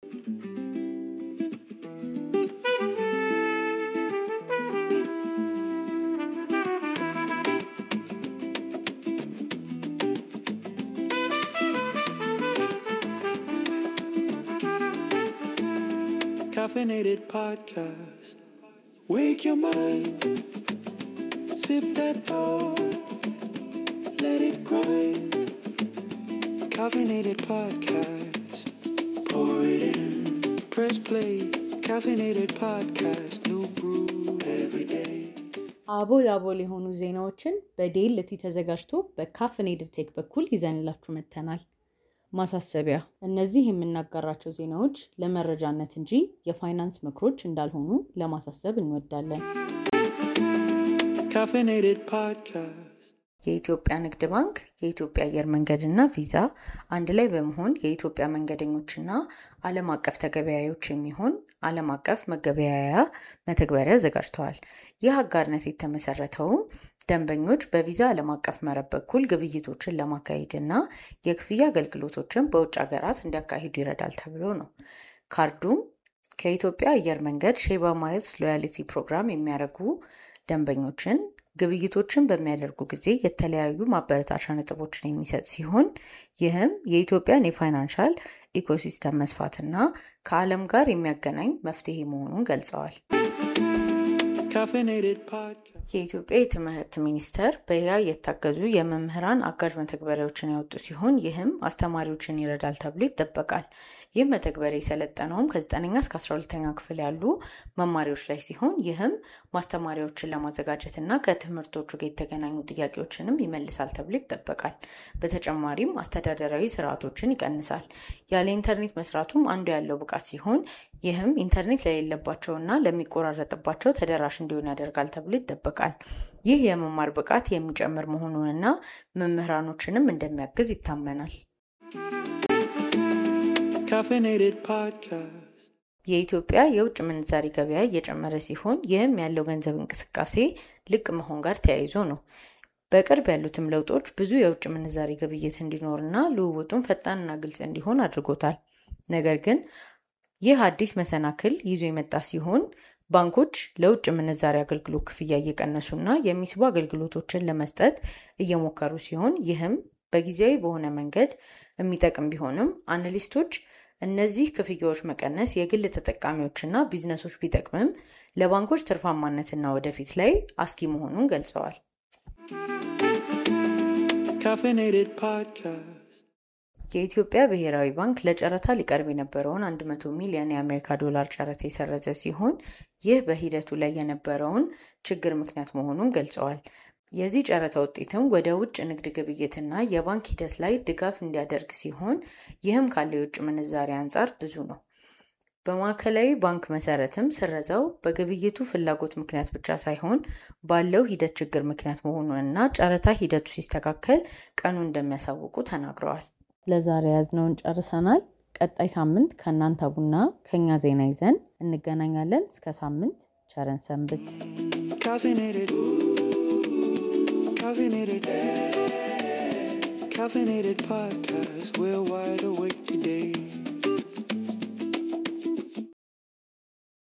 Caffeinated podcast. Wake your mind. Sip that thought. Let it grind. Caffeinated podcast. Pour it in. Press play. Caffeinated podcast. New brew every day. አቦል አቦል የሆኑ ዜናዎችን በዴልቲ ተዘጋጅቶ በካፍኔድድ ቴክ በኩል ይዘንላችሁ መጥተናል። ማሳሰቢያ፣ እነዚህ የምናጋራቸው ዜናዎች ለመረጃነት እንጂ የፋይናንስ ምክሮች እንዳልሆኑ ለማሳሰብ እንወዳለን። Caffeinated podcast. የኢትዮጵያ ንግድ ባንክ፣ የኢትዮጵያ አየር መንገድ እና ቪዛ አንድ ላይ በመሆን የኢትዮጵያ መንገደኞችና ዓለም አቀፍ ተገበያዮች የሚሆን ዓለም አቀፍ መገበያያ መተግበሪያ አዘጋጅተዋል። ይህ አጋርነት የተመሰረተውም ደንበኞች በቪዛ ዓለም አቀፍ መረብ በኩል ግብይቶችን ለማካሄድ እና የክፍያ አገልግሎቶችን በውጭ ሀገራት እንዲያካሂዱ ይረዳል ተብሎ ነው። ካርዱም ከኢትዮጵያ አየር መንገድ ሼባ ማይልስ ሎያሊቲ ፕሮግራም የሚያደርጉ ደንበኞችን ግብይቶችን በሚያደርጉ ጊዜ የተለያዩ ማበረታቻ ነጥቦችን የሚሰጥ ሲሆን ይህም የኢትዮጵያን የፋይናንሻል ኢኮሲስተም መስፋትና ከዓለም ጋር የሚያገናኝ መፍትሄ መሆኑን ገልጸዋል። Caffeinated podcast. የኢትዮጵያ የትምህርት ሚኒስቴር በያ የታገዙ የመምህራን አጋዥ መተግበሪያዎችን ያወጡ ሲሆን ይህም አስተማሪዎችን ይረዳል ተብሎ ይጠበቃል። ይህ መተግበሪያ የሰለጠነውም ከ9ኛ እስከ 12ኛ ክፍል ያሉ መማሪዎች ላይ ሲሆን ይህም ማስተማሪያዎችን ለማዘጋጀት እና ከትምህርቶቹ ጋር የተገናኙ ጥያቄዎችንም ይመልሳል ተብሎ ይጠበቃል። በተጨማሪም አስተዳደራዊ ስርዓቶችን ይቀንሳል። ያለ ኢንተርኔት መስራቱም አንዱ ያለው ብቃት ሲሆን ይህም ኢንተርኔት ለሌለባቸውና ለሚቆራረጥባቸው ተደራሽ እንዲሆን ያደርጋል ተብሎ ይጠበቃል። ይህ የመማር ብቃት የሚጨምር መሆኑንና መምህራኖችንም እንደሚያግዝ ይታመናል። Caffeinated podcast. የኢትዮጵያ የውጭ ምንዛሪ ገበያ እየጨመረ ሲሆን ይህም ያለው ገንዘብ እንቅስቃሴ ልቅ መሆን ጋር ተያይዞ ነው። በቅርብ ያሉትም ለውጦች ብዙ የውጭ ምንዛሪ ግብይት እንዲኖርና ልውውጡን ፈጣንና ግልጽ እንዲሆን አድርጎታል። ነገር ግን ይህ አዲስ መሰናክል ይዞ የመጣ ሲሆን ባንኮች ለውጭ ምንዛሪ አገልግሎት ክፍያ እየቀነሱና የሚስቡ አገልግሎቶችን ለመስጠት እየሞከሩ ሲሆን ይህም በጊዜያዊ በሆነ መንገድ የሚጠቅም ቢሆንም አናሊስቶች እነዚህ ክፍያዎች መቀነስ የግል ተጠቃሚዎችና ቢዝነሶች ቢጠቅምም ለባንኮች ትርፋማነትና ወደፊት ላይ አስጊ መሆኑን ገልጸዋል። Caffeinated podcast. የኢትዮጵያ ብሔራዊ ባንክ ለጨረታ ሊቀርብ የነበረውን 100 ሚሊዮን የአሜሪካ ዶላር ጨረታ የሰረዘ ሲሆን ይህ በሂደቱ ላይ የነበረውን ችግር ምክንያት መሆኑን ገልጸዋል። የዚህ ጨረታ ውጤትም ወደ ውጭ ንግድ ግብይትና የባንክ ሂደት ላይ ድጋፍ እንዲያደርግ ሲሆን ይህም ካለው የውጭ ምንዛሪ አንጻር ብዙ ነው። በማዕከላዊ ባንክ መሰረትም ስረዛው በግብይቱ ፍላጎት ምክንያት ብቻ ሳይሆን ባለው ሂደት ችግር ምክንያት መሆኑንና ጨረታ ሂደቱ ሲስተካከል ቀኑ እንደሚያሳውቁ ተናግረዋል። ለዛሬ ያዝነውን ጨርሰናል። ቀጣይ ሳምንት ከእናንተ ቡና ከኛ ዜና ይዘን እንገናኛለን። እስከ ሳምንት ቸረን ሰንብት። Caffeinated. Caffeinated. Caffeinated podcast. We're wide awake today.